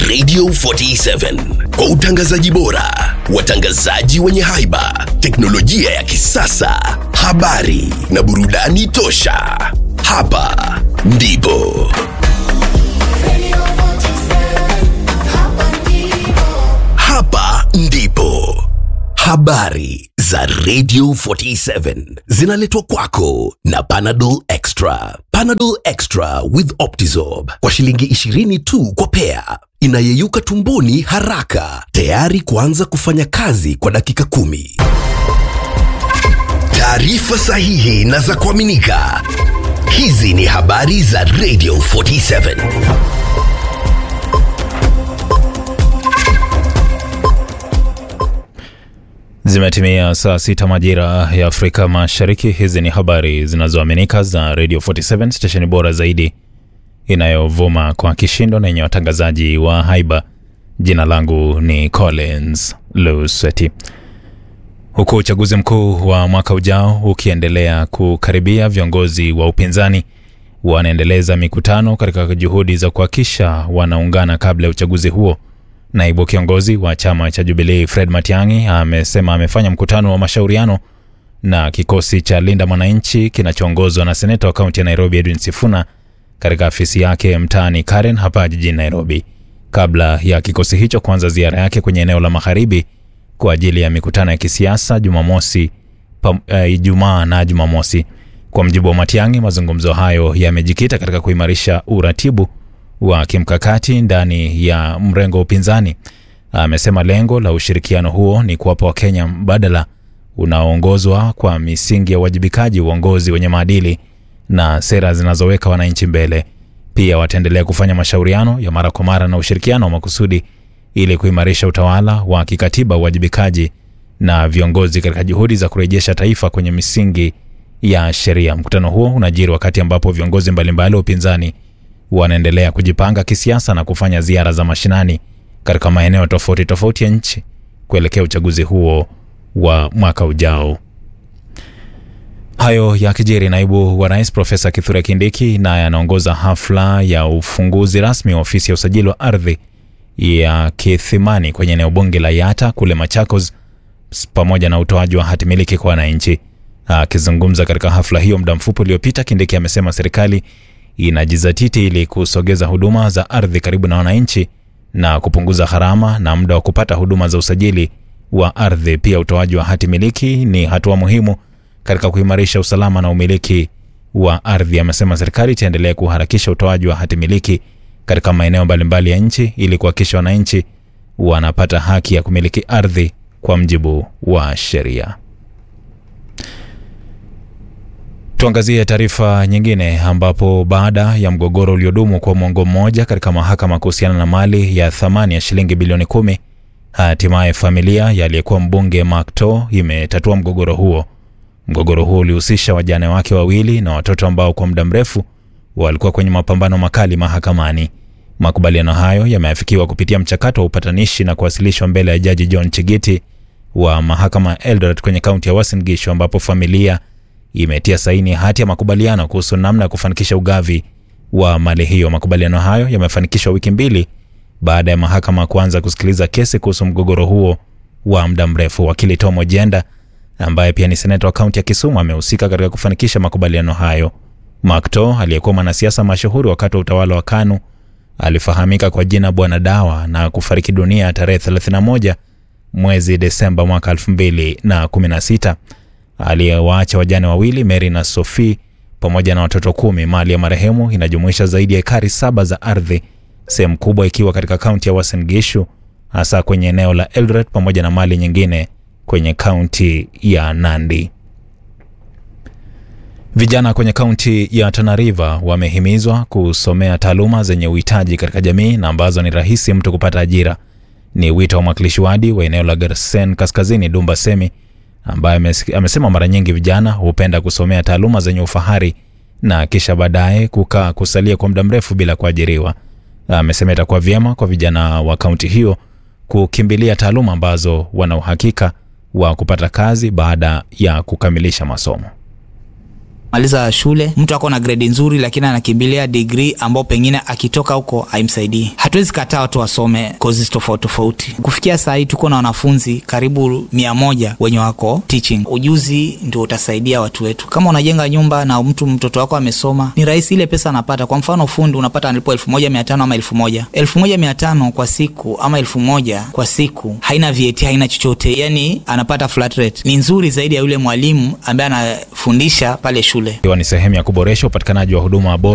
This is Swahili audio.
Radio 47 kwa utangazaji bora, watangazaji wenye haiba, teknolojia ya kisasa, habari na burudani tosha. Hapa ndipo hapa ndipo habari za Radio 47 zinaletwa kwako na Panadol Extra. Panadol Extra with Optizorb kwa shilingi 20 tu kwa pea, inayeyuka tumboni haraka, tayari kuanza kufanya kazi kwa dakika kumi. Taarifa sahihi na za kuaminika. Hizi ni habari za Radio 47. Zimetimia saa sita majira ya Afrika Mashariki. Hizi ni habari zinazoaminika za Radio 47, stesheni bora zaidi inayovuma kwa kishindo na yenye watangazaji wa haiba. Jina langu ni Collins Luseti. Huku uchaguzi mkuu wa mwaka ujao ukiendelea kukaribia, viongozi wa upinzani wanaendeleza mikutano katika juhudi za kuhakikisha wanaungana kabla ya uchaguzi huo. Naibu kiongozi wa chama cha Jubilee Fred Matiang'i amesema amefanya mkutano wa mashauriano na kikosi cha Linda Mwananchi kinachoongozwa na seneta wa kaunti ya Nairobi Edwin Sifuna katika afisi yake mtaani Karen hapa jijini Nairobi, kabla ya kikosi hicho kuanza ziara yake kwenye eneo la magharibi kwa ajili ya mikutano ya kisiasa Jumamosi, Ijumaa uh, na Jumamosi. Kwa mjibu wa Matiang'i, mazungumzo hayo yamejikita katika kuimarisha uratibu wa kimkakati ndani ya mrengo wa upinzani. Amesema lengo la ushirikiano huo ni kuwapa Wakenya mbadala unaoongozwa kwa misingi ya uwajibikaji, uongozi wenye maadili na sera zinazoweka wananchi mbele. Pia wataendelea kufanya mashauriano ya mara kwa mara na ushirikiano wa makusudi ili kuimarisha utawala wa kikatiba, uwajibikaji na viongozi katika juhudi za kurejesha taifa kwenye misingi ya sheria. Mkutano huo unajiri wakati ambapo viongozi mbalimbali wa upinzani wanaendelea kujipanga kisiasa na kufanya ziara za mashinani katika maeneo tofauti tofauti ya nchi kuelekea uchaguzi huo wa mwaka ujao. Hayo ya kijeri, naibu wa rais Profesa Kithure Kindiki naye anaongoza hafla ya ufunguzi rasmi wa ofisi ya usajili wa ardhi ya Kithimani kwenye eneo bunge la Yata kule Machakos, pamoja na utoaji wa hati miliki kwa wananchi. Akizungumza katika hafla hiyo muda mfupi uliopita, Kindiki amesema serikali inajizatiti ili kusogeza huduma za ardhi karibu na wananchi na kupunguza gharama na muda wa kupata huduma za usajili wa ardhi. Pia utoaji wa hati miliki ni hatua muhimu katika kuimarisha usalama na umiliki wa ardhi. Amesema serikali itaendelea kuharakisha utoaji wa hati miliki katika maeneo mbalimbali ya nchi ili kuhakikisha wananchi wanapata haki ya kumiliki ardhi kwa mjibu wa sheria. Tuangazie taarifa nyingine ambapo baada ya mgogoro uliodumu kwa mwongo mmoja katika mahakama kuhusiana na mali ya thamani ya shilingi bilioni kumi, hatimaye familia ya aliyekuwa mbunge Makto imetatua mgogoro huo. Mgogoro huo ulihusisha wajane wake wawili na watoto ambao kwa muda mrefu walikuwa kwenye mapambano makali mahakamani. Makubaliano hayo yameafikiwa kupitia mchakato wa upatanishi na kuwasilishwa mbele ya Jaji John Chigiti wa mahakama ya Eldoret kwenye kaunti ya Uasin Gishu ambapo familia imetia saini hati ya makubaliano kuhusu namna ya kufanikisha ugavi wa mali hiyo. Makubaliano hayo yamefanikishwa wiki mbili baada ya mahakama kuanza kusikiliza kesi kuhusu mgogoro huo wa muda mrefu. Wakili Tom Ojenda ambaye pia ni seneta wa kaunti ya Kisumu amehusika katika kufanikisha makubaliano hayo. Makto aliyekuwa mwanasiasa mashuhuri wakati wa utawala wa KANU alifahamika kwa jina Bwana Dawa na kufariki dunia tarehe 31 mwezi Desemba mwaka 2016 aliyewaacha wajane wawili Mary na Sophie pamoja na watoto kumi. Mali ya marehemu inajumuisha zaidi ya ekari saba za ardhi, sehemu kubwa ikiwa katika kaunti ya Uasin Gishu, hasa kwenye eneo la Eldoret pamoja na mali nyingine kwenye kaunti ya Nandi. Vijana kwenye kaunti ya Tana River wamehimizwa kusomea taaluma zenye uhitaji katika jamii na ambazo ni rahisi mtu kupata ajira. Ni wito wa mwakilishi wadi wa eneo la Garsen Kaskazini, Dumba Semi, ambaye amesema mara nyingi vijana hupenda kusomea taaluma zenye ufahari na kisha baadaye kukaa kusalia kwa muda mrefu bila kuajiriwa. Amesema itakuwa vyema kwa vijana wa kaunti hiyo kukimbilia taaluma ambazo wana uhakika wa kupata kazi baada ya kukamilisha masomo. maliza shule mtu ako na gredi nzuri lakini anakimbilia digrii ambao pengine akitoka huko haimsaidii hatuwezi kataa watu wasome kozi tofauti tofauti kufikia saa hii tuko na wanafunzi karibu mia moja wenye wako teaching ujuzi ndio utasaidia watu wetu kama unajenga nyumba na mtu mtoto wako amesoma ni rahisi ile pesa anapata kwa mfano fundi unapata analipo elfu moja mia tano ama elfu moja elfu moja mia tano kwa siku ama elfu moja kwa siku haina VAT haina chochote yani anapata flat rate ni nzuri zaidi ya yule mwalimu ambaye anafundisha pale shule ikiwa ni sehemu ya kuboresha upatikanaji wa huduma bora